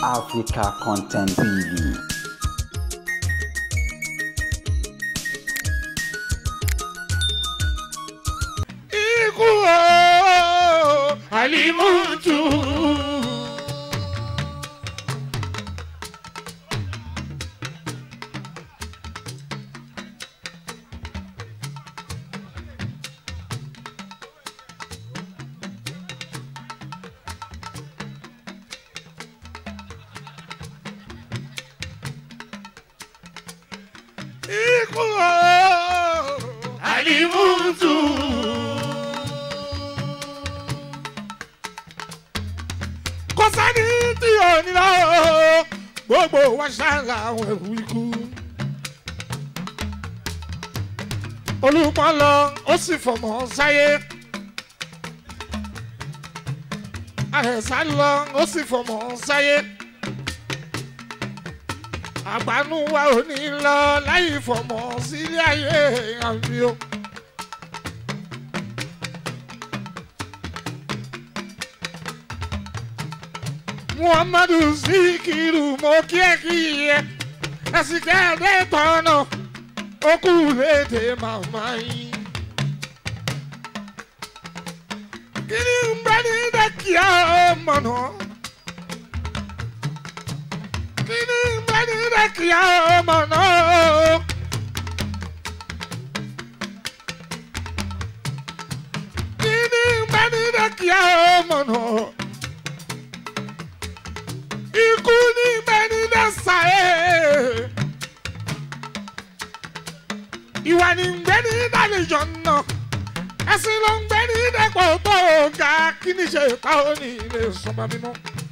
Africa Content TV. ikú o alimutu. ikú o alimutu. kò sẹ́ni tí ò ní lọ gbogbo wa ṣáàlà àwọn ẹ̀rù ikú. olùpọ̀ lọ ó sì fọmọ sáyé. àrẹ̀sà lọ ó sì fọmọ sáyé. àgbànú wa ò ní lọ láì fọmọ sílé ayé àmì o. muhammadu sikiru mo kí ẹ kí ẹ ẹsìkẹ́ ẹ̀dẹ́ tọ́nà ó kú léde màmá yín. kí ni ń bẹ ní dẹ́kíá mọ̀nà? kí ni ń bẹ ní dẹ́kíá mọ̀nà? kí ni ń bẹ ní dẹ́kíá mọ̀nà? ikú ní bẹni dẹ́sà ẹ̀. ìwà ní gbẹ́ni dálejò náà ẹ̀sìn ló ń gbẹ́ni dẹ́pọ̀ tó ga kí ni ṣe ta ó ní ilé sọmọ mímọ́.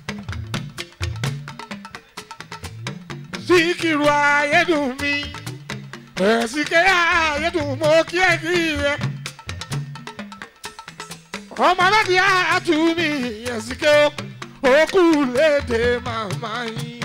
síkìrù ayédùn mi ẹ̀sìnkẹ́ ayédùn mo kí ẹ kí ẹ. ọmọ aládìí àtúnmí ẹ̀sìnkẹ́ ó òkú léde màmá yín.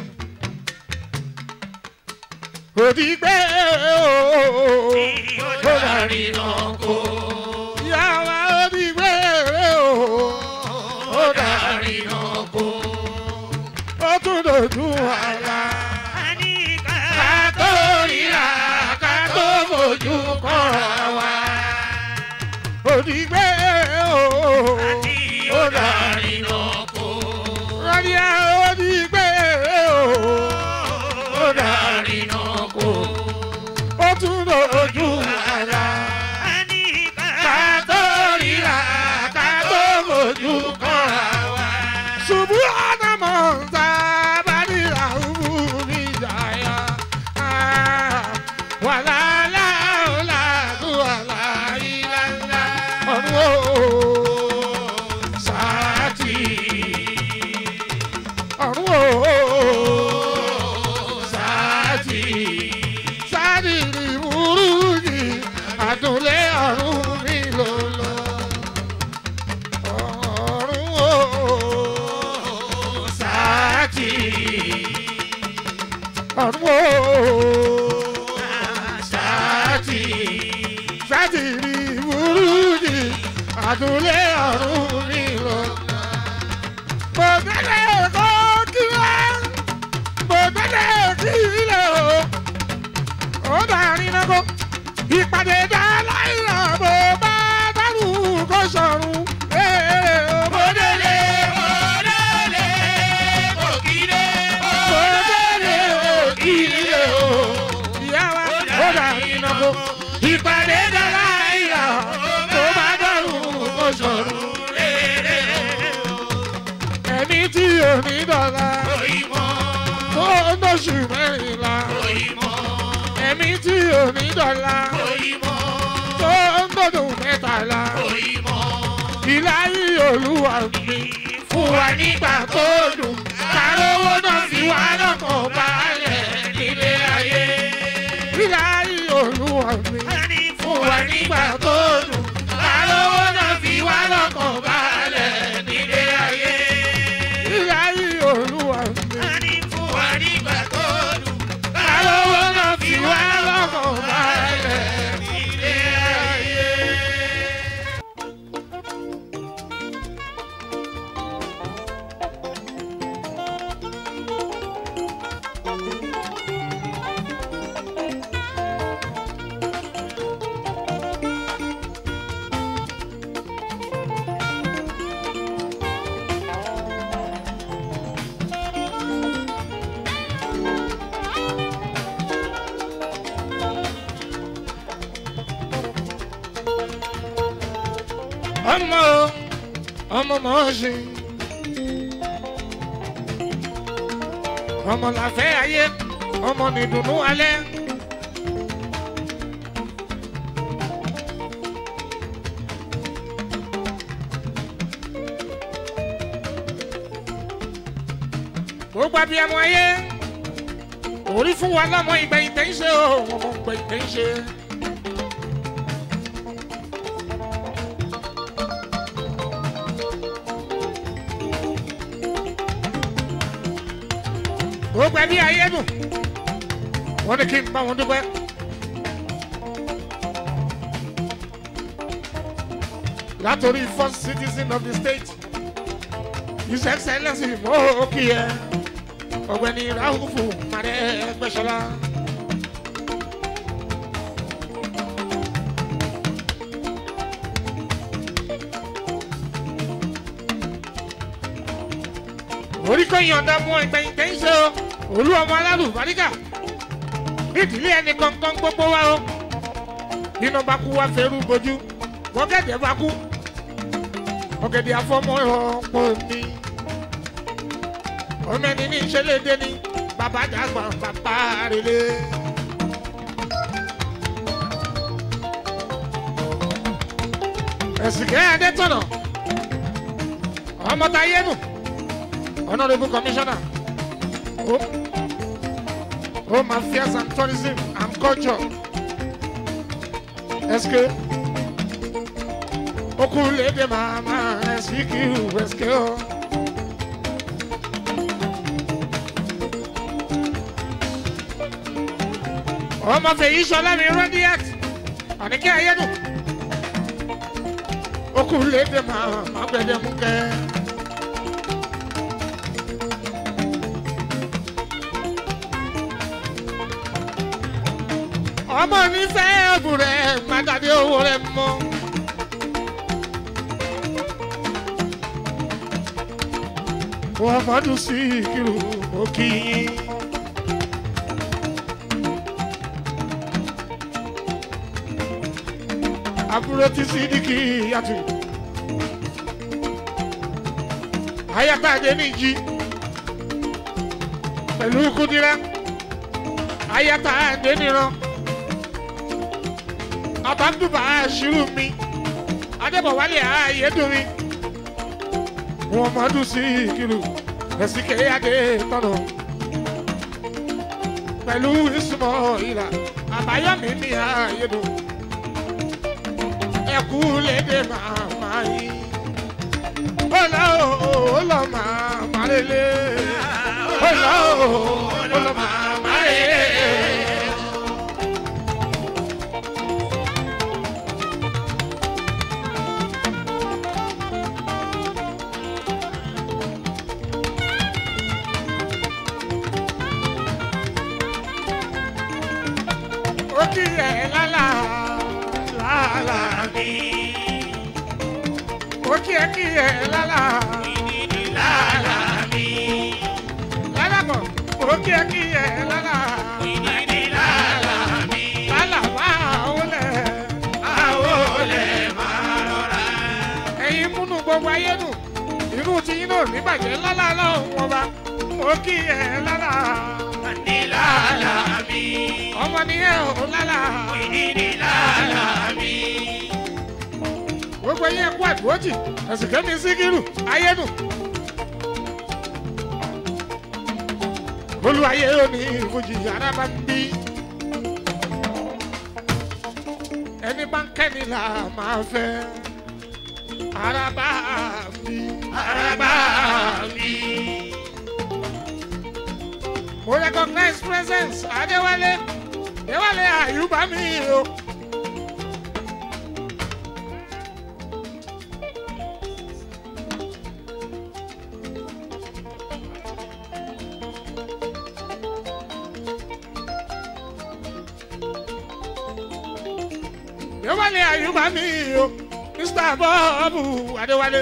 Òdìgbé ooo. ó darí náà kó. Ìyá wa òdìgbé ooo. ó darí náà kó. Ó tún dojú àlá. ká tó ríra ká tó fojú kọ́ra wa. Òdìgbé ooo. ó darí náà kó. Rọ́díà òdìgbé ooo. ó darí náà kó. Ó tún dojú àlá. ká tó ríra ká tó fojú kọ́ra wa. Ṣubú Ádámọ̀ ń ta bàdìrà òwú mi jàyà. Wàlá láòlà tó wàlá ìlànà ọ̀run o. Sáàtì. Ọ̀run o. Sáàtì. Sáré ìrìbúrú yìí, àdúlé ọ̀run mi ló lọ. Ọ̀run o. Sáàtì. Ọ̀run o. Sáàtì. sátìrì burúkú àdúlé ọ̀run mi lọ. Bọ̀dẹ́lẹ̀ kọ́ kí wá, bọ̀dẹ́lẹ̀ kí ilé o. Ó dàrí náà kó ìpàdé dá láìra bó bá dárú kó sọ̀run. Bòdèlè bòdèlè òkìlè bòdèlè òkìlè o. Ìyá wa ó dàrí náà kó ìpàdé dá láìra bó bá dárú kó sọ̀run. Ẹni tí ò ní dọ̀la. Oyinmọ́ tó lóṣù mẹ́rìnlá oyinmọ́ ẹ̀mí tí ò ní dọ̀la oyinmọ́ tó ń gbọdọ̀ mẹ́tàlá oyinmọ́. ìláyé olúwa mi Fún wa nígbà tó dùn, kárówó náà fi wá lọ́kàn balẹ̀ nílé ayé. ìláyé olúwa mi Fún wa nígbà tó dùn, kárówó náà fi wá lọ́kàn balẹ̀ nílé ayé. ìláyé olúwa mi Fún wa nígbà tó dùn, kárówó náà fi wá lọ́kàn balẹ̀ nílé ayé. ọmọ ọmọ mọ̀ọ́sìn ọmọ làfẹ́ ayé ọmọ nìdùnnú alẹ́. gbogbo abiyamọ ayé orí fún wa lọ́mọ ìgbẹ̀yìn tẹ̀ ń ṣe o ọmọ ìgbẹ̀yìn tẹ̀ ń ṣe. gbogbo ẹbí ayé dùn wọ́n ní kí n bá wọn dúpẹ́. látòrí first citizen of the state his excellence mo kí ẹ ọ̀gbẹ́ni rahufu mare gbẹsọlá. orí kò yọ̀ǹda mú ẹgbẹ̀yìn tẹ́ ń ṣe o olú ọmọ alálùbáríkà nídìílé ẹni kankan gbogbo wa o nínú bá kú wá fẹ́rù bojú wọ́gẹ̀dẹ̀ bá kú ọ̀gẹ̀dẹ̀ afọ́mọ́ ọ̀pọ̀ mi ọmọ ẹni ní ìṣẹ̀lẹ̀dẹ̀ ni bàbá dàgbà bàbá rere. ẹ̀sìnkẹ́ adétọ̀nà ọmọtayénu honourable commissioner home home affairs and tourism and culture sk okunlede mama sk sk o. ọmọ fèyí sọlá mi radiat àníkẹ́ ayélu okunlede mama gbẹdẹmukẹ. ọmọ nífẹ̀ẹ́ ẹ̀bùn rẹ̀ gbàgàdé owó rẹ̀ mọ́. muhammadu sikiru òkì. àbúrò tí sídìkì yàtọ̀. ayata adéníjì pẹ̀lú kúdírá ayata adéníran àbádùbà àṣírù mi adébọ̀wálé ààyèdùnmi muhammadu sikiru ẹ̀sìnkẹ́ adé tọ̀nà pẹ̀lú ìsúnmọ́ ìlà àbáyọ̀mí ní ààyèdùn ẹ̀kú lédè màmá yìí ó lọ ó lọ màmá lélẹ̀ ó lọ ó lọ màmá lélẹ̀. ó kí ẹ lálá lálá mi. ó kí ẹ kí ẹ lálá lálá mi. lálá bọ̀ ó kí ẹ kí ẹ lálá lálá mi. lálá máa wọlé máa wọlé máa rọra. ẹ̀yin múnú gbogbo ayé nù irú tí yín náà níbàjẹ́ lálá lọ́hùn wọn bá ó kí ẹ lálá lálá mi. ọmọ nìyẹn ò lálá lálá mi. gbogbo yẹn kú àdúrótì ẹ̀sìn kẹ́mi síkírù ayénu. olùwàyé òní ìfojì yàrá máa ń bí. ẹni bá ń kẹ́ni là máa fẹ́. araba mi araba mi. mo recognize presence adéwálé adéwálé àyùbá mi o. adéwálé àyùbá mi o mr bọ́ọ̀bù adéwálé.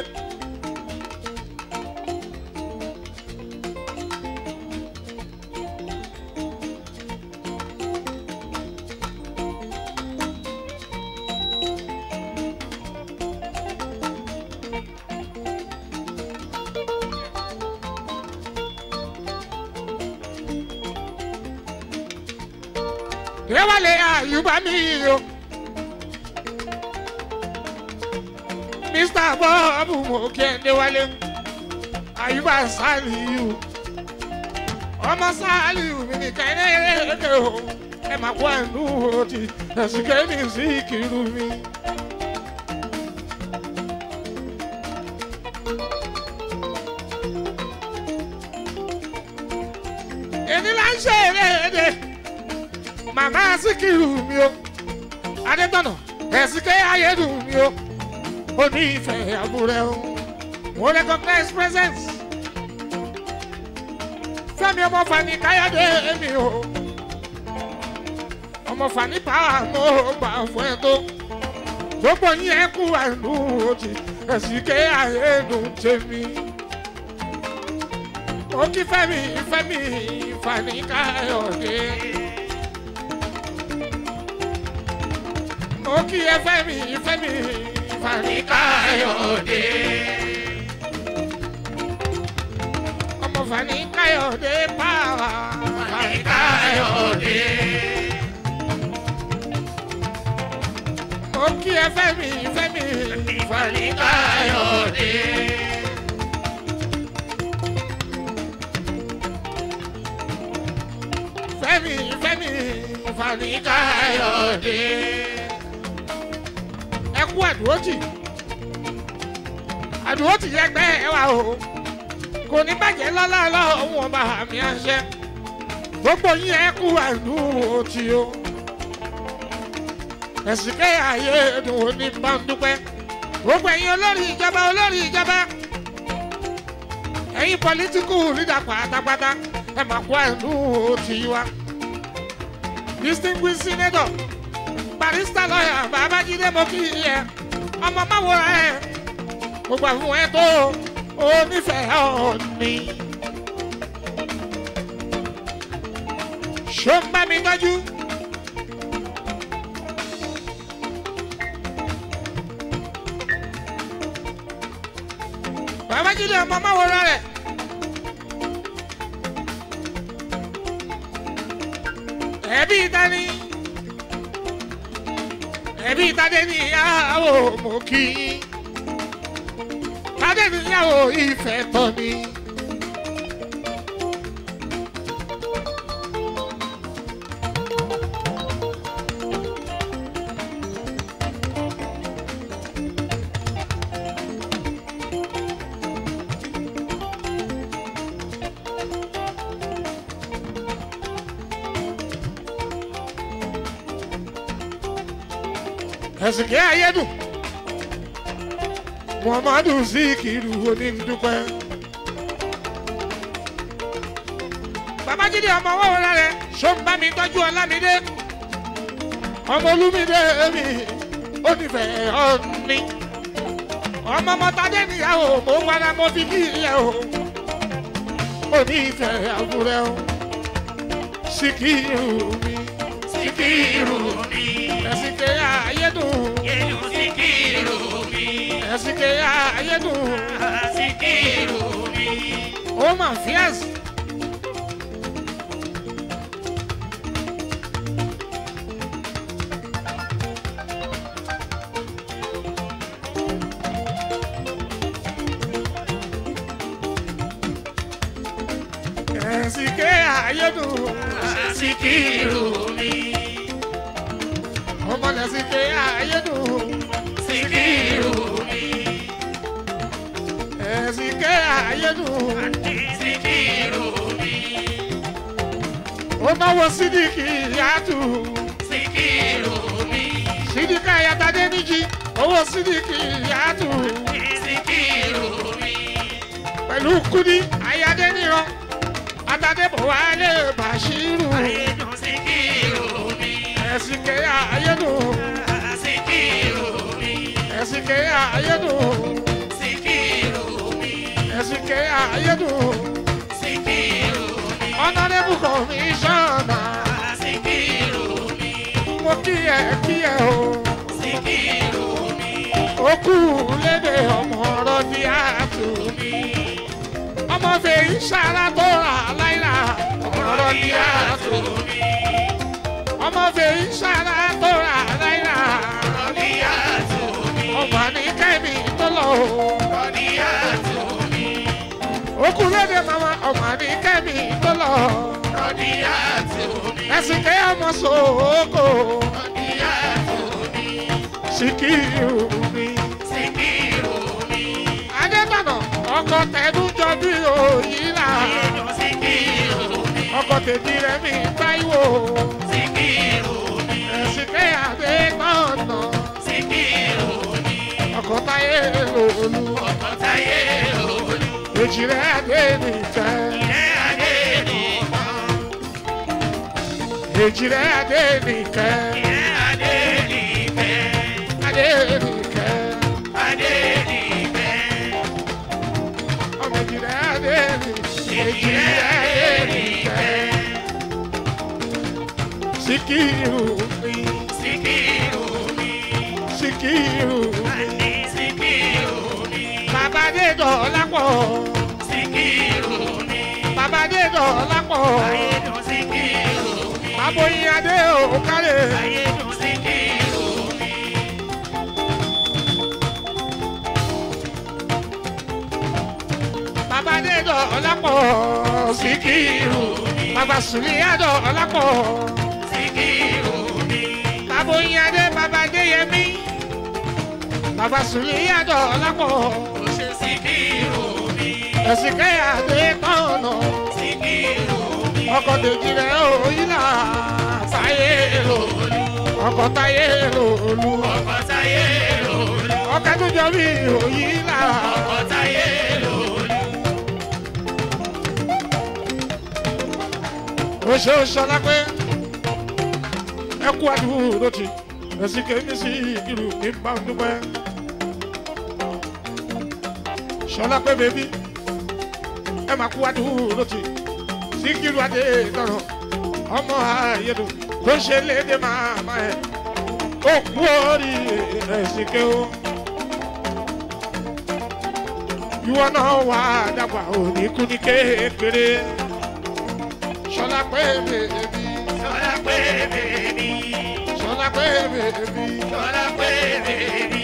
déwálé àyùbá mi o. mr bob mo kí ẹ déwálé àyùbá sálíù ọmọ sálíù mi ní kẹ́lẹ́kẹ́ o ẹ máa kó ẹnu òtí ẹ̀sìn kẹ́mi sí kìlú mi. èmi là ń ṣe eré màmá síkìrù mi o adétọ̀nà ẹ̀sìnkẹ́ ayédùn mi o ó ní ìfẹ́ àbúrẹ́ o mo recognize presence fẹ́mi ọmọ fani káyọ̀dé mi o ọmọ fani power mo gbà fún ẹ tó gbogbo yín ẹ kú àìlú òjì ẹ̀sìnkẹ́ ayédùn tèmi ó kí fẹ́mi fẹ́mi fani káyọ̀dé. mo kí ẹ fẹ́mi fẹ́mi fani káyọ̀dé. ọmọ fani káyọ̀dé pààrà fani káyọ̀dé. mo kí ẹ fẹ́mi fẹ́mi fani káyọ̀dé. fẹ́mi fẹ́mi fani káyọ̀dé ẹ kú àdúrótì àdúrótì yẹ gbẹ ẹ wà o kò ní bàjẹ́ lọ́lọ́lọ́ òun ọba àmì àṣẹ gbogbo yín ẹ kú àdúrótì o ẹ̀sìn kẹ́ ayé dùn ó ní bá ń dúpẹ́ gbogbo ẹ̀yin olórí ìjọba olórí ìjọba ẹ̀yin pọlitíkù lídà pátápátá ẹ máa kú àdúrótì wa distinguished senator barista lọ́yà babájídé mo kí ẹ ọmọ máwòrán ẹ mo gbà fún ẹ tó o nífẹ̀ẹ́ ọ̀ọ́ni. ṣó ń bá mi tọ́jú. babájídé ọmọ máwòrán rẹ. ẹbí dání ẹbí tadé níyàwó mo kí yín tadé níyàwó ìfẹ́ tọ́ ni. ẹ̀sìnkẹ́ ayédùn muhammadu zikiru onídùúpẹ́. babájídé ọmọ owó rẹ rẹ ṣó ń bá mi tọ́jú ọlámídé ọmọ olúmídé mi ó nífẹ̀ẹ́ ọ̀ní ọmọ mọ́tàdé níyàwó mo ń wára mo fi kí ilẹ̀ o ó nífẹ̀ẹ́ àbúrẹ́ o síkírù mi Síkírù mi, ẹ̀sìnkẹ́ ayédùn yélu síkírù mi, ẹ̀sìnkẹ́ ayédùn síkírù mi. ó mà fíàsì. ẹ̀sìnkẹ́ ayédùn Síkírù mi, ọmọ lẹ́sìnkẹ́ ayédùn síkírù mi, ẹ̀sìnkẹ́ ayédùn síkírù mi, ó náwó sídìkì yàtù síkírù mi, sídìkì ayatadé níjì owó sídìkì yàtù síkírù mi, pẹ̀lú kúdí ayadé níran atadébọ̀ wálé bàṣírù ayédùn síkírù mi, ẹ̀sìnkẹ́ ayédùn síkírù mi, ẹ̀sìnkẹ́ ayédùn síkírù mi, ẹ̀sìnkẹ́ ayédùn síkírù mi, ọ̀nàdébù kọ̀míṣánná síkírù mi, mo kí ẹ kí ẹ o síkírù mi, ó kú lédè ọmọ ọ̀rọ̀ ní àtù mi, ọmọ fèyí sára tó rà láìra ọmọ ọ̀rọ̀ ní àtù mi, ọmọ fèyí sára tó rà náírà Rọ̀níyà tó mi. ọmọ ní kẹ́mi tó lọ o. Rọ̀níyà tó mi. okú lédè mama ọmọ ní kẹ́mi tó lọ. Rọ̀níyà tó mi. ẹ̀sìn kẹ́ ọmọ sòókò Rọ̀níyà tó mi. síkírù mi. Síkírù mi. adébànà ọkọ tẹnujọ bí òyìnlá Inú Síkírù mi. ọkọ tèmi rẹ mi táíwò Síkírù mi. ẹ̀sìn kẹ́ adé tọ̀nà Síkírù mi. ọkọ táyé lòlú Ọkọ̀ táyé olú. èjì rẹ adé nìkẹ́ Ilé adé nìkan. èjì rẹ adé nìkẹ́ Ilé adé nìfẹ́. adé nìkẹ́ Adé nìfẹ́. ọmọ èjì rẹ adé nìkẹ́ èjì Ilé rẹ adé adé nìkẹ́ nìfẹ́. síkírù mi Síkírù mi. síkírù mi Àní Síkírù mi. bàbá dé dọ̀ọ́lá pọ̀. Síkírù mi. Bàbá dé dọ̀ọ́lá pọ̀. Ayédùn Síkírù mi. Aboyin adé òkàlẹ̀. Ayédùn Síkírù mi. Bàbá dé dọ̀ọ́lá pọ̀. Síkírù. Bàbá Sùlíyà dọ̀ọ́lá pọ̀. Síkírù mi. Bàbá oyin adé bàbá dé yẹmí. Bàbá Sùlíyà dọ̀ọ́lá pọ̀. Ó ṣe Síkírù mi. Ẹ̀sìn kẹ́yà dé tọ̀nà. Síkírù mi. Ọkọ̀ dèjì rẹ̀ òyìnlá. Táyé lò. Ọkọ̀ táyé lòlú. Ọkọ̀ táyé olú. Ọkọ̀ tó jọ bí òyìnlá. Ọkọ̀ táyé olú. ó ṣe ó ṣọlá pé ẹ kú àdúró tì ẹsìn kèémí sí ìlú ní báńdúpẹ́ ṣọlá pé bèbí ẹ máa kú àdúró tì síkírù adé tọrọ ọmọ ayédùn tó ń ṣe léde màmá ẹ ó kú orí ẹsìn ké o ìwọ náà wà dàgbà òní kú ní kékeré ṣọlá pé bèbí Sọlá pé bèbí. ṣọlá pé bèbí Sọlá pé bèbí.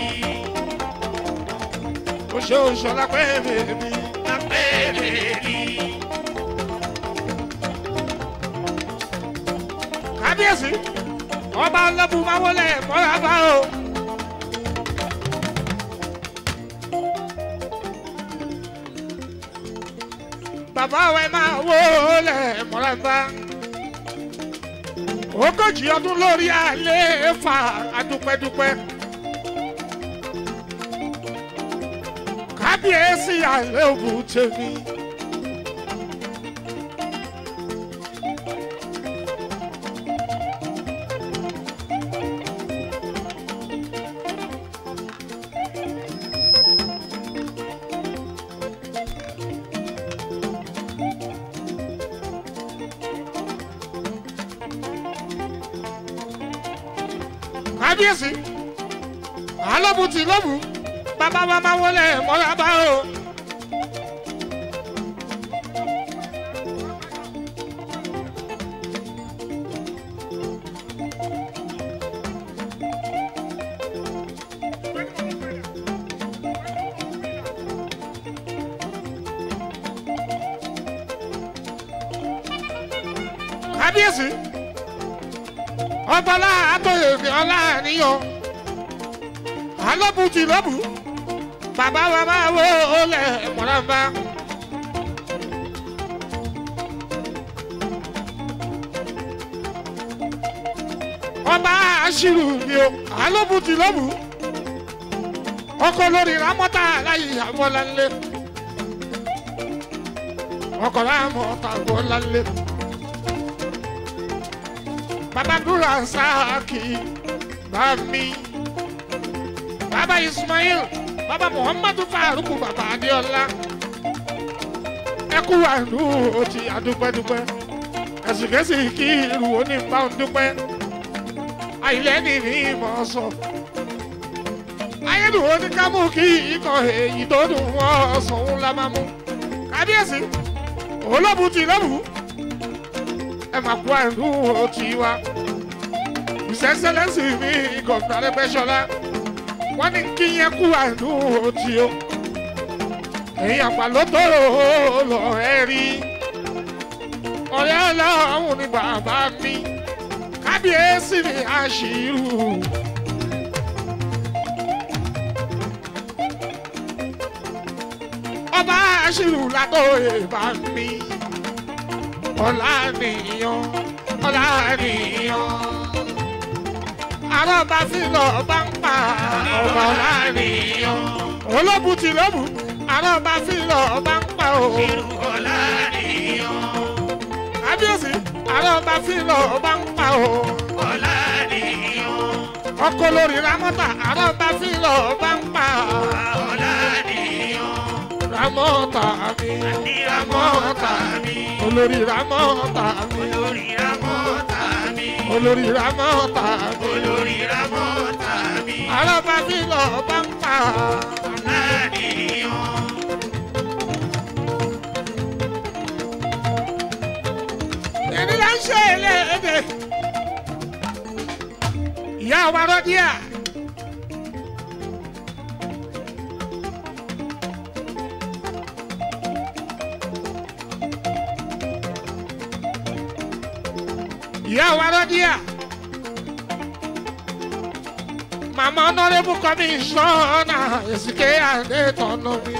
ó ṣe ó ṣọlá pé bèbí Sọlá pé bèbí. kábíyèsí ọba ọlọ́bù máa wọlé mọ́ra bá o. bàbá wa máa wọlé mọ́ra bá. ogójì ọdún lórí àlééfà adúpẹ́dúpẹ́. kábíyèsí àlẹ́ òbú tèmi. kábíyèsí alọ́bù tí lọ́bù bàbá wa máa wọlé mọ́ra bá o. kábíyèsí ọgbọ́lá àtòyèmí ọlá àníyàn alọ́bù tí lọ́bù bàbá wa máa wọ olè mọ̀nàmá. ọba àṣírù ni o alọ́bù tí lọ́bù ọkọ lórí ramọ́tà láyé àbọ̀lánlé ọkọ ramọ́tà àbọ̀lánlé baba dúró sáàkì bami baba ismail baba muhammadu faruku baba adéọlá ẹkú àánú òtí adúpẹ́dúpẹ́ ẹ̀sìnkẹ́sì kí irú onípa òǹdúpẹ́ àìlẹ́ni ní ìmọ̀ sọ ayédùn oníkámú kí ikọ̀ èyí tó dùn wọ́n sọ̀hún la máa mú kábíyèsí olóbù ti lóbù ẹ máa kú àánú òtí wa ìsẹ́sẹ́lẹ́sì mi gọ̀ọ̀nà Arẹ́gbẹ́ṣọlá wọ́n ní kí yẹn kú àdúró tí ó èyí àpàlótó lọ ẹ rí ọ̀rẹ́ ọlọ́run ni bàbá mi kábíyèsí ni àṣírù. ọba àṣírù látòye bá mi ọ̀la nìyàn ọ̀la nìyàn àrọ́bà fílọ̀ bá ń pa ọba ọ̀la nìyàn olóbùn ti lóbùn àrọ́bà fílọ̀ bá ń pa o ọ̀la nìyàn kábíyèsí àrọ́bà fílọ̀ bá ń pa o ọ̀la nìyàn ọkọ lórí ramọ́tà àrọ́bà fílọ̀ bá ń pa ọ̀la nìyàn ramọ́tà mi ní ramọ́ta mi olórí ramọ́tà mi olórí ramọ́ta mi olórí ramọ́tà mi olórí ramọ́ta mi àrọ́bà fílọ̀ bá ń pa ọ̀la nìyàn èmi là ń ṣe eléde ìyá wa rọ́díà. ìyá wa rọ́díà. màmá ọ̀nàrẹ́bù kọ́míṣọ́nà èsìké àdétọ̀nà mi.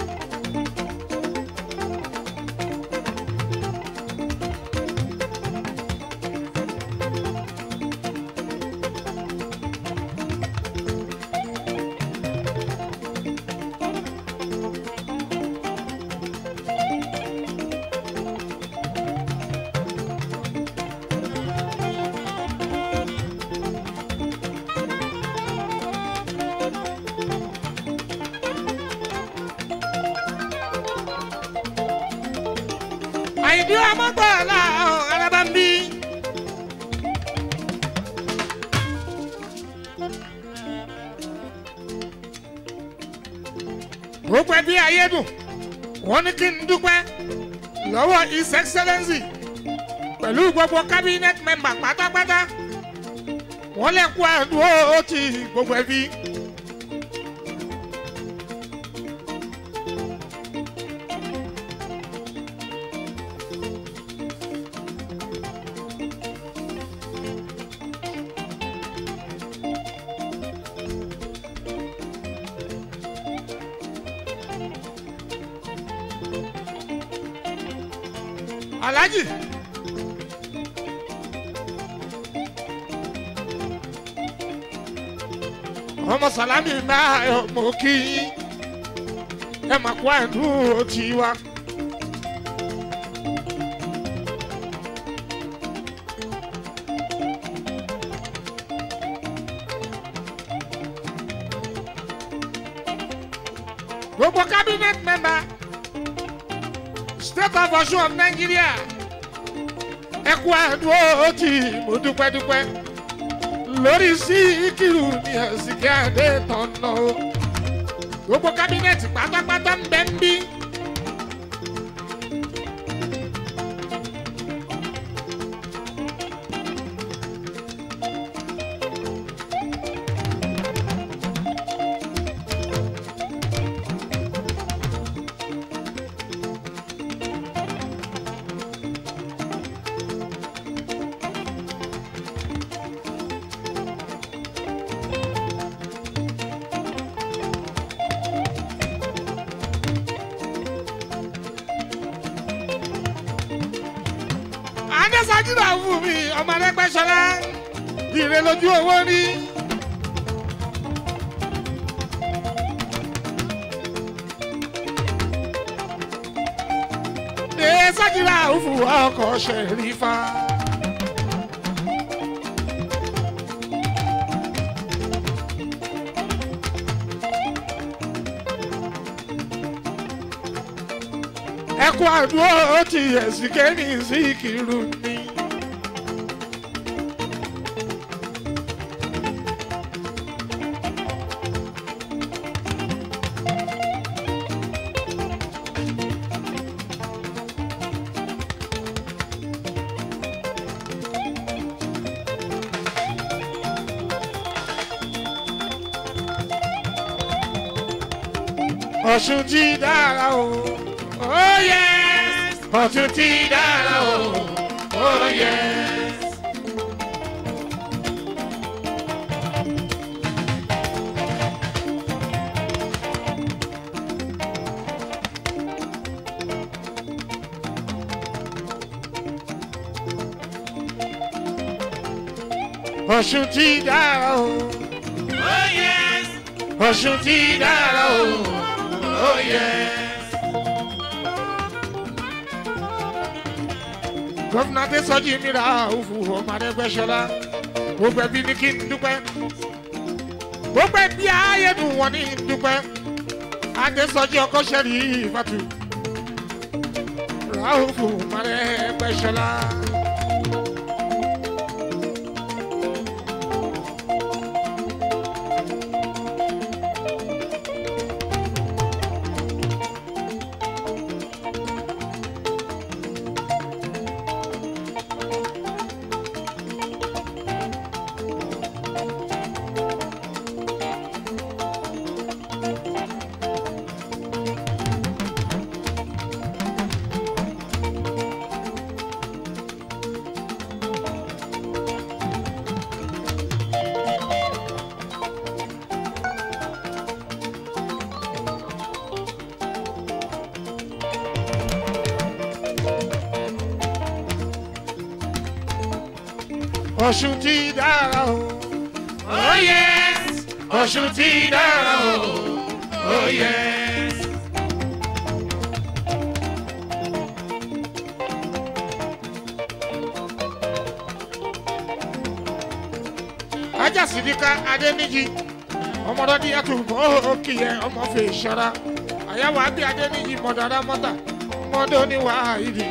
àìdí ọmọ gbọ́dọ̀ ọ̀rẹ́bà ń bí. gbogbo ẹbí ayédùn wọn ní kí n dúpẹ́ lọ́wọ́ his excellency pẹ̀lú gbogbo cabinet member pátápátá wọ́n lè kó àdúró ti gbogbo ẹbí. Alhaji. ọmọ Sàlámì máa mọ kí yín ẹ máa kó àdúró tí wa. gbogbo cabinet member state of Ọ̀ṣun of Nigeria ẹ kú àdúró tí mo dúpẹ́ dúpẹ́ lórí Síkírù ní ẹ̀sìnkẹ́ àdé tọ̀nà o gbogbo kábínẹ̀tì pátápátá ń bẹ ń bí. adésàjúdà fún mi ọmọ Arẹ́gbẹ́ṣọlá ire lójú owó rí. adésàjúdà fún ọkọ̀ ṣẹ̀rífà. ẹkú àdúró ti ẹ̀sìn kẹ́mi sí kìrù ni. ọ̀ṣun ti dára o oh yes ọ̀ṣun ti dára o oh yes. ọ̀ṣun ti dára o Oh yes, ọ̀ṣun ti dára o oh yes. gọ́fúnà adésọjí mi ra òfu ọmọ arẹgbẹ́sọlá gbogbo ẹbí ní kí n dúpẹ́ gbogbo ẹbí ayédùn wọn ní dúpẹ́ adésọjí ọkọ sẹ́rí ìfàtú ra òfu ọmọ arẹgbẹ́sọlá. ọ̀ṣun ti dára o Oh yes, ọ̀ṣun ti dára o. oh yes. ajá sídìkà adéníjì ọmọdé àtúbọ̀ òkè yẹn ọmọ fè ṣọ́ra àyàwó àbí adéníjì mọ̀dára mọ́tà mọ́dé oníwà ìdì.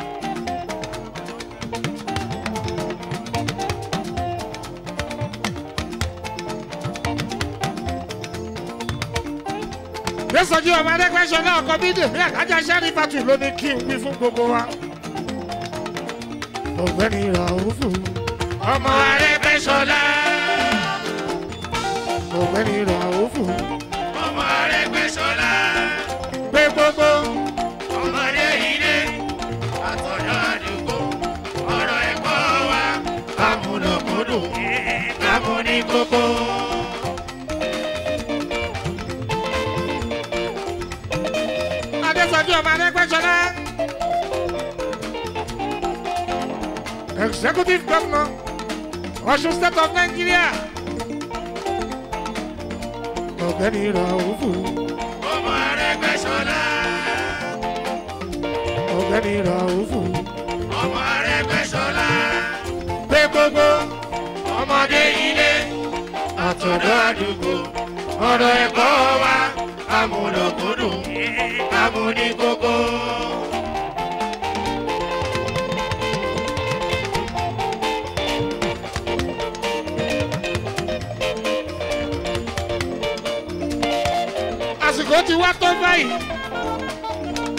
lẹ́sọ̀jú ọmọ adẹ́gbẹ́sọ náà kọ bí dèmí àkájá sẹ́rífàtù ló ní kí n wí fún gbogbo wa. ọ̀gbẹ́ni ràhùfù ọmọ arẹ́gbẹ́sọlá ọ̀gbẹ́ni ràhùfù Ọmọ Arẹ́gbẹ́ṣọlá, pé gbogbo ọmọdé ilé, àtọ̀dọ̀ àdúgbò, ọ̀rọ̀ ẹ̀kọ́ wa, amúnàmúdùn kámú ní kókó. adẹ́sọ̀jú ọmọ arẹ́gbẹ́sọlá. executive governor ọ̀ṣun state of nigeria ọ̀gbẹ́ni ràhùfù Ọmọ Arẹ́gbẹ́ṣọlá, ọ̀gbẹ́ni ràhùfù ọmọ Arẹ́gbẹ́ṣọlá, pé gbogbo ọmọdé ilé, àtọ̀dọ̀ àdúgbò, ọ̀rọ̀ ẹ̀kọ́ wa, amúlòkúdùn, kámú ní kókó. àsìkò ti wá tó báyìí